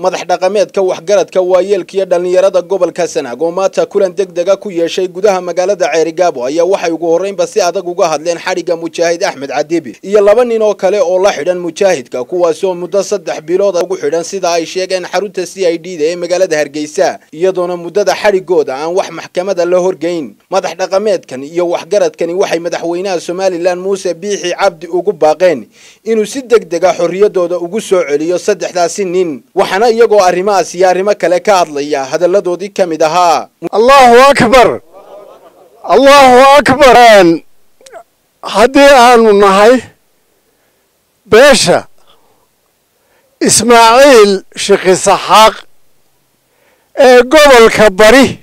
madax dhaqameedka waxgaradka waayeelka iyo dhallinyarada gobolka sanaag oo maanta kulan deg dega ku yeeshay gudaha magaalada ceerigaabo ayaa waxay ugu horreynba si adag uga hadleen xadhigga mujaahid axmed cadibi iyo laba nin oo kale oo la xidhan mujaahidka kuwaasi oo muddo saddex bilood ugu xidhan sida ay sheegeen xarunta c i d da ee magaalada hargeysa iyadoona muddada xadhiggooda aan wax maxkamada la horgeyn madax dhaqameedkan iyo waxgaradkani waxay madaxweynaha somalilan muuse biixi cabdi ugu baaqeen inuu si deg dega xorriyadooda ugu soo celiyo saddexdaasi nin waxaana iyagoo arrimahaas iyo arrimo kale ka hadlaya hadalladoodii ka mid ahaa allahu akbar allahu akbar haddii aanu nahay beesha ismaaciil shikisaxaaq ee gobolka bari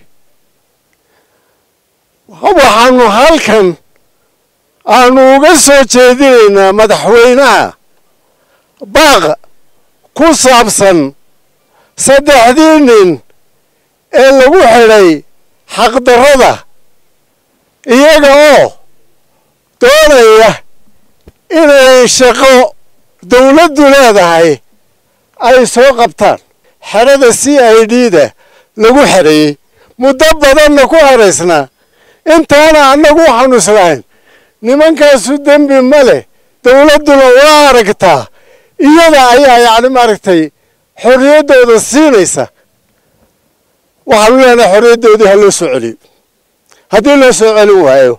waxaanu halkan aanu uga soo jeedinaynaa madaxweynaha baaq ku saabsan saddexdii nin ee lagu xidhay xaqdarrada iyaga oo doonaya inay shaqo dawladdu leedahay ay soo qabtaan xerada c i d da lagu xereeyey muddo badanna ku xeraysnaa intaana annagu waxaanu islahayn nimankaasu dembi ma leh dawladduna waa aragtaa iyada ayaa yacni maaragtay xorriyaddooda siinaysa waxaanu leenahay xorriyaddoodii ha loo soo celiyo haddii loo soo celin waayo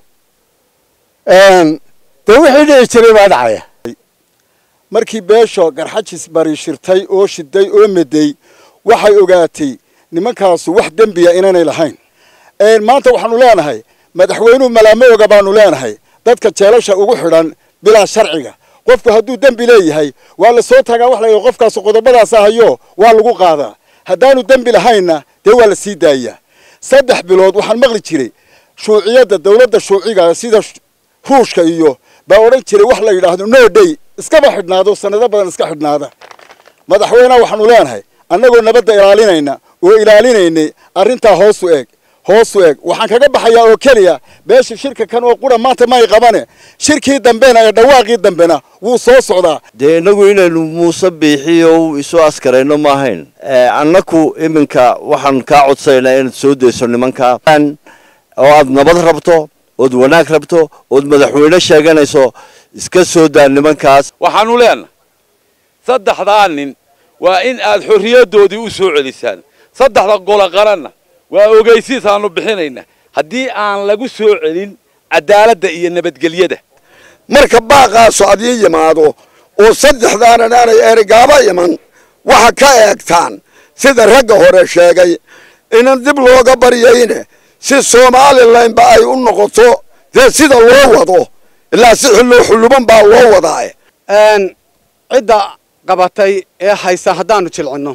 dee wixii dhici jiray baa dhacaya markii beesho garxajis bari shirtay oo shiday oo meday waxay ogaatay nimankaasu wax dembiya inaanay lahayn maanta waxaanu leenahay madaxweynuhu malaamo oga baanu leenahay dadka jeelasha ugu xidhan bilaa sharciga qofku hadduu dembi leeyahay waa la soo taagaa wax la yidhi qofkaas qodobadaas ahayo waa lagu qaadaa haddaanu dembi lahaynna dee waa la sii daayaa saddex bilood waxaan maqli jiray shuuciyadda dawladda shuuciga sida ruushka iyo baa odhan jiray wax la yidhaahdo no day iskaba xidhnaado sanado badan iska xidhnaada madaxweyneha waxaanu leenahay annagoo nabadda ilaalinayna oo ilaalinaynay arrintaa hoosu eeg hoosu eeg waxaan kaga baxayaa oo keliya beesha shirka kan oo qura maanta may qabane shirkii dambena ee dhawaaqii dambena wuu soo socdaa dee innagu inaynu muuse biixiyo isu askarayno ma ahayn annaku iminka waxaan kaa codsanaynaa inaad soo dayso nimanka oo aad nabad rabto ood wanaag rabto ood madaxweyne sheeganayso iska soo daa nimankaas waxaanu leenahay saddexdaa nin waa in aad xorriyaddoodii u soo celisaan saddexda golo qaranna waa ogeysiis aanu bixinayna haddii aan lagu soo celin cadaaladda iyo nabadgelyada marka baaqaasu adii yimaado oo saddexdaanan aanay erigaaba iman waxa ka eegtaan sida ragga hore sheegay inan dib looga baryayne si somalilanba ay u noqoto dee sida loo wado ilaa si xullo xulluban baa loo wadaa cidda qabatay ee haysa haddaanu jilcinno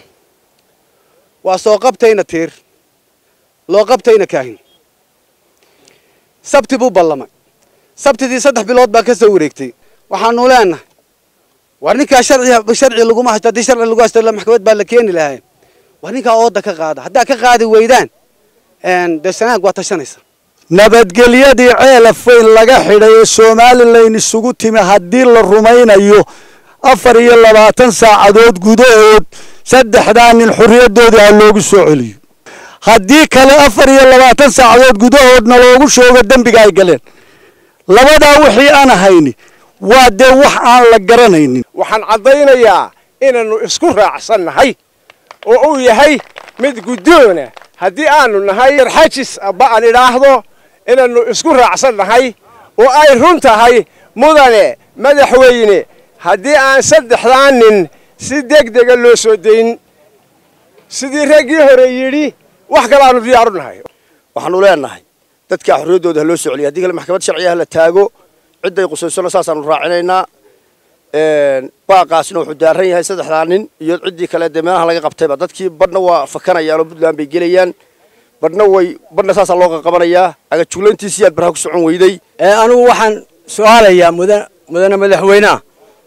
waa soo qabtayna tiir loo qabtayna kaahin sabti buu ballamay sabtidii saddex bilood baa ka soo wareegtay waxaanu leenahay war ninkaa sharci sharci laguma haysto haddii sharci lagu haysto maxkamad baa la keeni lahayn war ninkaa ooda ka qaada haddaa ka qaadi weydaan dee sanaag waa tashanaysa nabadgelyadii ceelafayn laga xidhay ee somalilan isugu timi haddii la rumaynayo afar iyo labaatan saacadood gudahood saddexdaa nin xorriyaddoodii ha loogu soo celiyo haddii kale afar iyo labaatan saacadood gudahoodna loogu shoogo dembiga ay galeen labadaa wixii aan hayni waa dee wax aan la garanaynin waxaan caddaynayaa inaannu isku raacsannahay oo uu yahay mid guddoona haddii aanu nahay garxajis aba aan idhaahdo inaannu isku raacsannahay oo ay run tahay mudane madaxweyne haddii aan saddexdaa nin si deg dega loo soo dayn sidii raggii hore yidhi wax kale aanu diyaaru nahay waxaanu leenahay dadkaa xorriyaddooda ha loo soo celiya haddii kale maxkamad sharciga ha la taago cidday qusaysona saasaanu raacinaynaa baaqaasna wuxuu daaran yahay saddexdaa nin iyo ciddii kale dee meelaha laga qabtayba dadkii badhna waa fakanayaan oo puntland bay gelayaan badhna way badhna saasaa loo qaqabanayaa agajuglayntiisii aad barha ku socon weyday anigu waxaan su-aalayaa mudan mudane madaxweyneha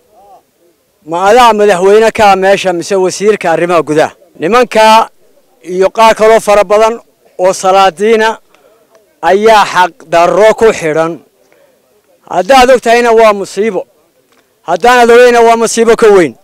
ma adaa madaxweyne kaa meesha mise wasiirka arrimaha gudaha nimankaa iyo qaar kaloo fara badan oo salaadiina ayaa xaqdarro ku xidhan haddaad og tahayna waa musiibo haddaanad ogeyna waa musiibo ka weyn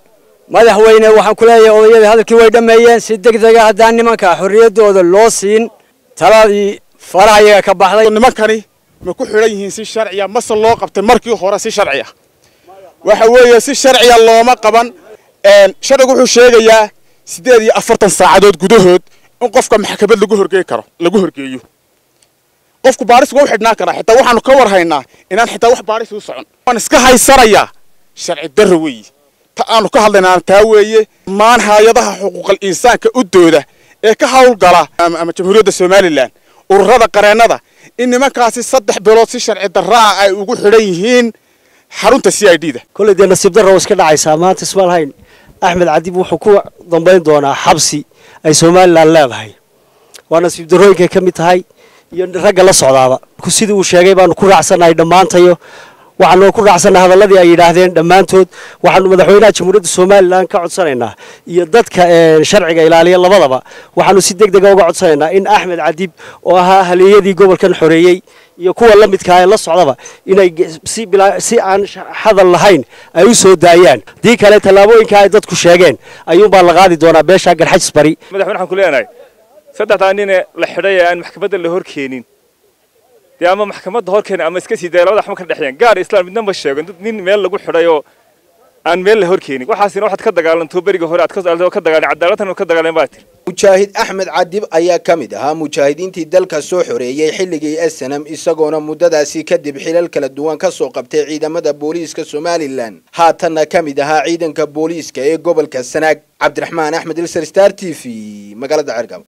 madaxweyne waxaan ku leeyahay odayadii hadalkii way dhammeeyeen si deg dega haddaan nimanka xorriyaddooda loo siin taladii faraha iyaga ka baxday nimankani ma ku xidhan yihiin si sharciya mase loo qabtay markii hore si sharciya waxa weeye si sharciya looma qaban sharcigu wuxuu sheegayaa siddeed iyo afartan saacadood gudahood in qofka maxkamad lagu horgeey karo lagu horgeeyo qofku baaris waa u xidhnaan karaa xitaa waxaanu ka war haynaa inaan xitaa wax baaris u socon waan iska haysanayaa sharci darro weeye ta aanu ka hadlaynaa taa weeye maan hay-adaha xuquuqal insaanka u dooda ee ka hawlgala ama jamhuuriyadda somalilan ururada qareennada in nimankaasi saddex bilood si sharci darraa ay ugu xidhan yihiin xarunta c i d da kolley dee nasiib darra waa iska dhacaysaa maanta ismaalhayn axmed cadib wuxuu ku dambayn doonaa xabsi ay somalilan leedahay waa nasiib darrooyinkay ka mid tahay iyo ragga la socdaaba sidii uu sheegay baanu ku raacsannahay dhammaantayo waxaanu ku raacsannahay hadalladii ay yidhaahdeen dhammaantood waxaanu madaxweynaha jamhuuriyadda somalilan ka codsanaynaa iyo dadka sharciga ilaaliya labadaba waxaanu si deg dega uga codsanaynaa in axmed cadib oo ahaa haliyadii gobolkan xoreeyey iyo kuwa la midkaa ee la socdaba inay si aan hadal lahayn ay u soo daayaan dii kale tallaabooyinka ay dadku sheegeen ayuunbaa la qaadi doonaa beesha garxajis bari madaxweyne waxaan ku leenahay saddexdaa nine la xidhay ee aan maxkamadda la horkeenin dee ama maxkamadda horkeenin ama iska sii daya labada waxma ka dhexeeyaan gaar islam midna ma sheego nin meel lagu xidhay oo aan meel la horkeenin waxaasina waxaad ka dagaalanto beriga hore aad ka dagaalan cadaaladtan ka dagaalan baa tiri mujaahid axmed cadib ayaa ka mid ahaa mujaahidiintii dalka soo xoreeyey xilligii snm isagoona muddadaasi kadib xilal kala duwan ka soo qabtay ciidamada booliiska somalilan haatanna ka mid ahaa ciidanka booliiska ee gobolka sanaag cabdiraxmaan axmed ilser star t v magaalada cergab